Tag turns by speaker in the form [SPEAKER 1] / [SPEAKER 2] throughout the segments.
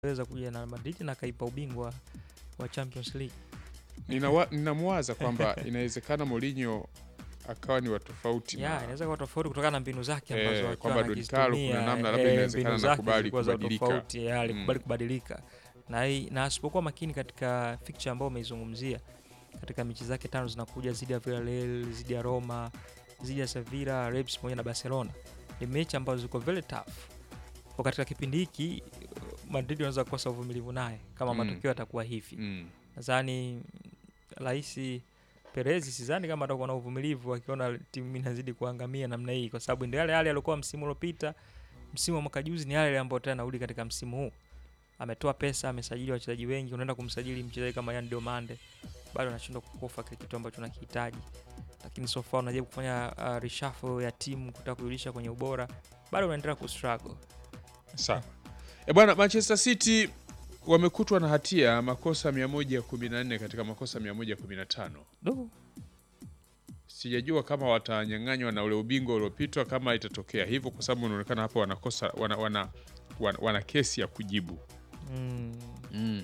[SPEAKER 1] weza kuja na Madrid na akaipa ubingwa wa Champions League.
[SPEAKER 2] Ninawa- Ninamwaza kwamba inawezekana Mourinho akawa ni wa tofauti
[SPEAKER 1] Ya,
[SPEAKER 2] na
[SPEAKER 1] inaweza kuwa tofauti kutokana na mbinu zake
[SPEAKER 2] Eh,
[SPEAKER 1] ambazo akiwa
[SPEAKER 2] kwamba Don Carlo
[SPEAKER 1] anakizitumia,
[SPEAKER 2] kuna namna labda
[SPEAKER 1] eh,
[SPEAKER 2] inawezekana
[SPEAKER 1] mbinu zake
[SPEAKER 2] anakubali
[SPEAKER 1] zilikuwa za
[SPEAKER 2] kubadilika.
[SPEAKER 1] tofauti, ya, alikubali
[SPEAKER 2] Mm.
[SPEAKER 1] kubadilika na hii- na asipokuwa makini katika fixture ambayo umeizungumzia katika mechi zake tano zinakuja zidi ya Villarreal, zidi ya Roma, zidi ya Sevilla, Reus pamoja na Barcelona, ni mechi ambazo ziko very tough. Kwa katika kipindi hiki Madrid wanaweza kukosa uvumilivu naye kama
[SPEAKER 2] Mm.
[SPEAKER 1] matokeo yatakuwa hivi.
[SPEAKER 2] mm.
[SPEAKER 1] Nadhani Rais Perez sidhani kama atakuwa na uvumilivu akiona timu inazidi kuangamia namna hii, kwa sababu ndio yale yale aliokuwa msimu uliopita, msimu wa mwaka juzi, ni yale yale ambayo tena anarudi katika msimu huu. Ametoa pesa, amesajili wachezaji wengi, unaenda kumsajili mchezaji kama Yan Diomande, bado anashindwa kukofa kile kitu ambacho unakihitaji. Lakini so far unajaribu kufanya uh, reshuffle ya timu kutaka kurudisha kwenye ubora, bado unaendelea kustruggle.
[SPEAKER 2] Sawa. E bwana, Manchester City wamekutwa na hatia ya makosa 114 katika makosa 115.
[SPEAKER 1] Do,
[SPEAKER 2] Sijajua kama watanyang'anywa na ule ubingwa uliopitwa kama itatokea hivyo, kwa sababu inaonekana hapo wanakosa wana, wana, wana, wana kesi ya kujibu
[SPEAKER 1] mm,
[SPEAKER 2] mm.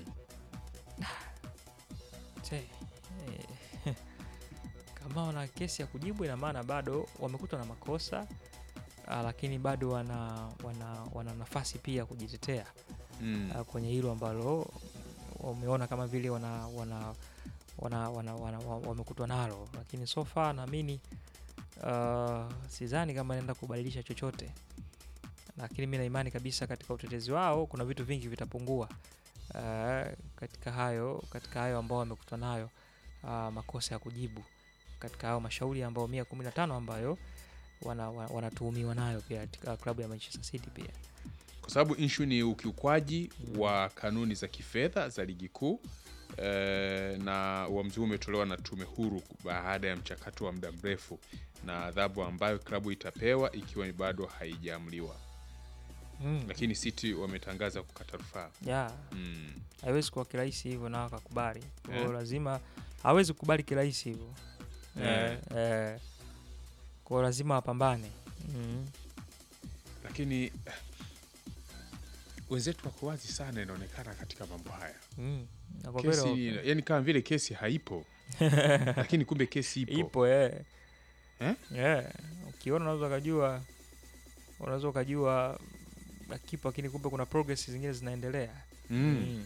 [SPEAKER 1] Che, eh, kama wana kesi ya kujibu ina maana bado wamekutwa na makosa ah, lakini bado wana, wana, wana nafasi pia ya kujitetea
[SPEAKER 2] Mm.
[SPEAKER 1] ah, kwenye hilo ambalo wameona kama vile wana, wana, wana, wana, wana, wa- wamekutwa nalo, lakini so far naamini uh, sidhani kama naenda kubadilisha chochote, lakini mi na imani kabisa katika utetezi wao kuna vitu vingi vitapungua uh, katika hayo katika hayo ambao wamekutwa nayo uh, makosa ya kujibu katika hayo mashauri ambao mia kumi na tano ambayo wana- wa- wanatuhumiwa nayo pia katika klabu ya Manchester City pia
[SPEAKER 2] kwa sababu inshu ni ukiukwaji wa kanuni za kifedha za ligi kuu eh, na uamuzi huu umetolewa na tume huru baada ya mchakato wa muda mrefu na adhabu ambayo klabu itapewa ikiwa bado haijaamuliwa,
[SPEAKER 1] mm.
[SPEAKER 2] lakini City wametangaza kukata rufaa
[SPEAKER 1] yeah.
[SPEAKER 2] mm.
[SPEAKER 1] haiwezi kuwa kirahisi hivyo na wakakubali Kwa hiyo
[SPEAKER 2] Eh.
[SPEAKER 1] lazima hawezi kukubali kirahisi hivyo
[SPEAKER 2] Eh.
[SPEAKER 1] eh, eh. kwa hiyo lazima wapambane mm.
[SPEAKER 2] Lakini eh, wenzetu wako wazi sana, inaonekana katika mambo haya
[SPEAKER 1] Mm. Na kwa
[SPEAKER 2] kesi,
[SPEAKER 1] kweli
[SPEAKER 2] yani kama vile kesi haipo, lakini kumbe kesi ipo,
[SPEAKER 1] ipo eh.
[SPEAKER 2] Eh?
[SPEAKER 1] Yeah. ukiona unaweza ukajua unaweza ukajua na kipo lakini kumbe kuna progress zingine zinaendelea
[SPEAKER 2] mm.
[SPEAKER 1] mm.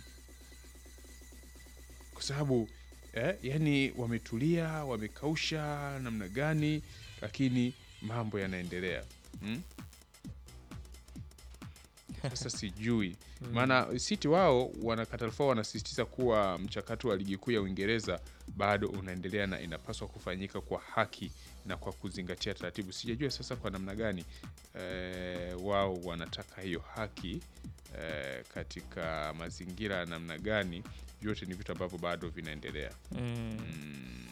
[SPEAKER 2] kwa sababu eh, yani wametulia wamekausha namna gani, lakini mambo yanaendelea mm? Sasa sijui
[SPEAKER 1] Mm.
[SPEAKER 2] maana City wao wanakata rufaa, wanasisitiza kuwa mchakato wa ligi kuu ya Uingereza bado unaendelea na inapaswa kufanyika kwa haki na kwa kuzingatia taratibu. Sijajua sasa kwa namna gani eh, wao wanataka hiyo haki eh, katika mazingira ya namna gani. Vyote ni vitu ambavyo bado vinaendelea.
[SPEAKER 1] Mm.
[SPEAKER 2] Mm.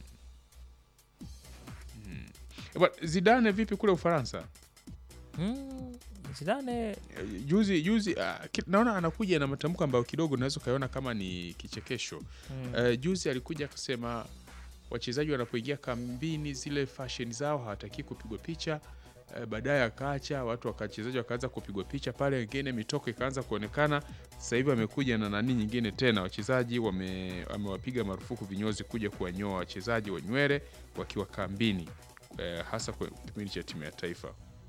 [SPEAKER 2] Mm. Eh, bwana, Zidane vipi kule Ufaransa?
[SPEAKER 1] Mm. Zidane
[SPEAKER 2] Eh, Juzi juzi ah, ki- naona anakuja na matamko ambayo kidogo unaweza ukaiona kama ni kichekesho.
[SPEAKER 1] mm.
[SPEAKER 2] Eh, juzi alikuja akasema wachezaji wanapoingia kambini zile fashion zao hawataki kupigwa picha. Eh, baadaye akaacha watu wakachezaji wakaanza kupigwa picha pale, wengine mitoko ikaanza kuonekana. Sasa hivi amekuja na nani nyingine tena, wachezaji wame- amewapiga marufuku vinyozi kuja kuwanyoa wachezaji wa nywele wakiwa kambini, eh, hasa kwa kipindi cha timu ya taifa.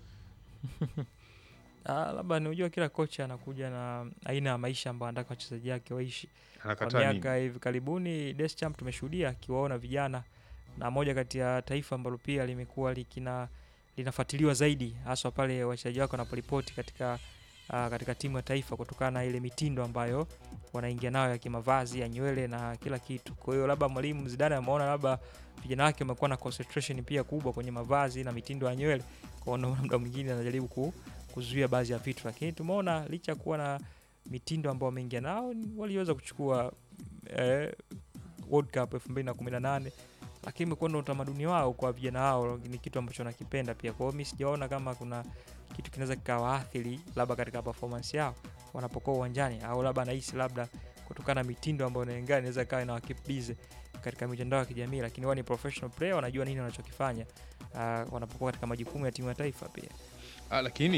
[SPEAKER 1] Ah, labda ni unajua kila kocha anakuja na aina ya maisha ambayo anataka wachezaji wake waishi. Kwa
[SPEAKER 2] Anakataa nini?
[SPEAKER 1] miaka hivi karibuni Deschamps tumeshuhudia akiwaona vijana, na moja kati ya taifa ambalo pia limekuwa likina linafuatiliwa zaidi haswa pale wachezaji wake wanaporipoti katika uh, katika timu ya taifa kutokana na ile mitindo ambayo wanaingia nayo ya kimavazi ya nywele na kila kitu. Kwa hiyo labda mwalimu Zidane ameona labda vijana wake wamekuwa na concentration pia kubwa kwenye mavazi na mitindo ya nywele, kwa hiyo muda mwingine anajaribu ku, kuzuia baadhi ya vitu, lakini tumeona licha ya kuwa na mitindo ambao wameingia nao ni- waliweza kuchukua eh, World Cup 2018 lakini imekuwa ndo utamaduni wao kwa vijana wao, ni kitu ambacho nakipenda pia. Kwa hiyo mi sijaona kama kuna kitu kinaweza kikawaathiri labda katika performance yao wanapokuwa uwanjani, au labda nahisi labda kutokana na mitindo ambayo inaingana inaweza ikawa ina keep busy katika mitandao ya kijamii, lakini wao ni professional player, wanajua nini wanachokifanya uh, wanapokuwa katika majukumu ya timu ya taifa pia.
[SPEAKER 2] Ah, lakini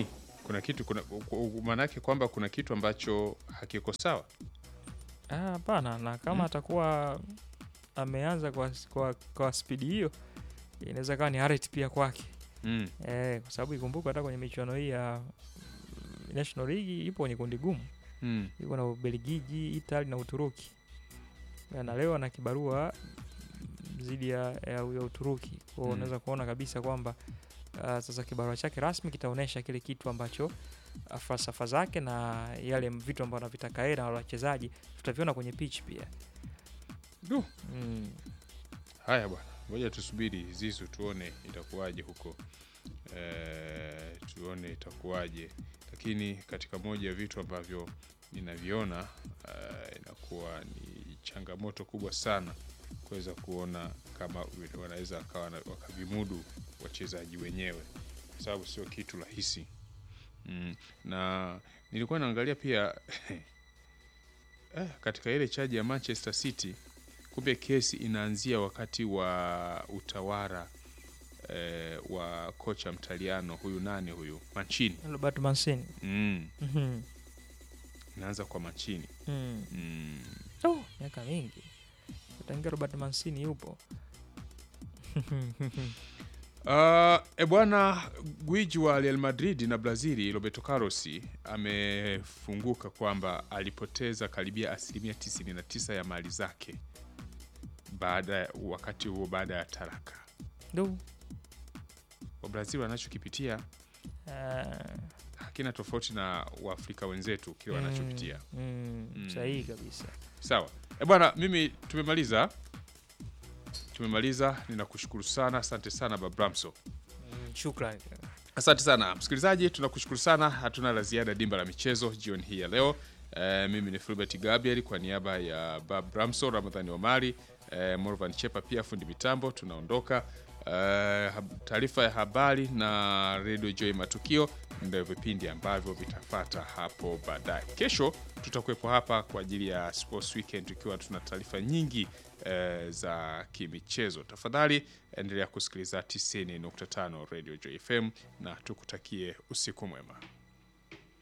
[SPEAKER 2] kuna kitu kuna maana yake kwamba kuna kitu ambacho hakiko sawa.
[SPEAKER 1] Ah, hapana na kama
[SPEAKER 2] Mm.
[SPEAKER 1] atakuwa ameanza kwa, kwa, kwa spidi hiyo inaweza kawa ni haret pia kwake
[SPEAKER 2] Mm.
[SPEAKER 1] eh, kwa sababu ikumbuka hata kwenye michuano hii ya mm, National League ipo kwenye kundi gumu,
[SPEAKER 2] Mm.
[SPEAKER 1] iko na Ubelgiji, Italy na Uturuki na leo ana kibarua dhidi ya, ya, ya Uturuki kwao
[SPEAKER 2] Mm.
[SPEAKER 1] unaweza kuona kabisa kwamba uh, sasa kibarua chake rasmi kitaonyesha kile kitu ambacho uh, falsafa zake na yale vitu ambavyo anavitaka yeye na wale wachezaji tutaviona kwenye pitch pia
[SPEAKER 2] Du.
[SPEAKER 1] mm.
[SPEAKER 2] Haya bwana, ngoja tusubiri Zizu tuone itakuwaje huko e, tuone itakuwaje, lakini katika moja ya vitu ambavyo ninaviona uh, inakuwa ni changamoto kubwa sana kuweza kuona kama wanaweza wakawa wana- wakavimudu wachezaji wenyewe, kwa sababu sio kitu rahisi mm. Na nilikuwa naangalia pia eh, katika ile chaji ya Manchester City kumbe kesi inaanzia wakati wa utawala eh, wa kocha mtaliano huyu nani huyu Mancini
[SPEAKER 1] Roberto Mancini
[SPEAKER 2] mm.
[SPEAKER 1] Mhm.
[SPEAKER 2] inaanza kwa Mancini
[SPEAKER 1] mm.
[SPEAKER 2] mm.
[SPEAKER 1] oh, miaka mingi tangia Robert Mancini yupo
[SPEAKER 2] Uh, e bwana gwiji wa Real Madrid na Brazili Roberto Carlos amefunguka kwamba alipoteza karibia asilimia 99 ya mali zake baada ya- wakati huo baada ya taraka.
[SPEAKER 1] ndo
[SPEAKER 2] Wabrazili wanachokipitia
[SPEAKER 1] ah,
[SPEAKER 2] hakina tofauti na Waafrika wenzetu kile wanachopitia.
[SPEAKER 1] mm, mm,
[SPEAKER 2] Mm.
[SPEAKER 1] sahihi kabisa
[SPEAKER 2] Sawa e bwana, mimi tumemaliza, tumemaliza. Ninakushukuru sana, asante sana Babramso.
[SPEAKER 1] mm, shukran
[SPEAKER 2] Asante sana msikilizaji, tunakushukuru sana. Hatuna la ziada dimba la michezo jioni hii ya leo. E, mimi ni Fulbert Gabriel kwa niaba ya Bab Ramso, Ramadhani Omari, e, Morvan Chepa pia fundi mitambo. Tunaondoka. E, hab- taarifa ya habari na Radio Joy Matukio ndio vipindi ambavyo vitafata hapo baadaye. Kesho tutakuwepo hapa kwa ajili ya Sports Weekend tukiwa tuna taarifa nyingi e, za kimichezo. Tafadhali endelea kusikiliza 90.5 Radio Joy FM na tukutakie usiku mwema.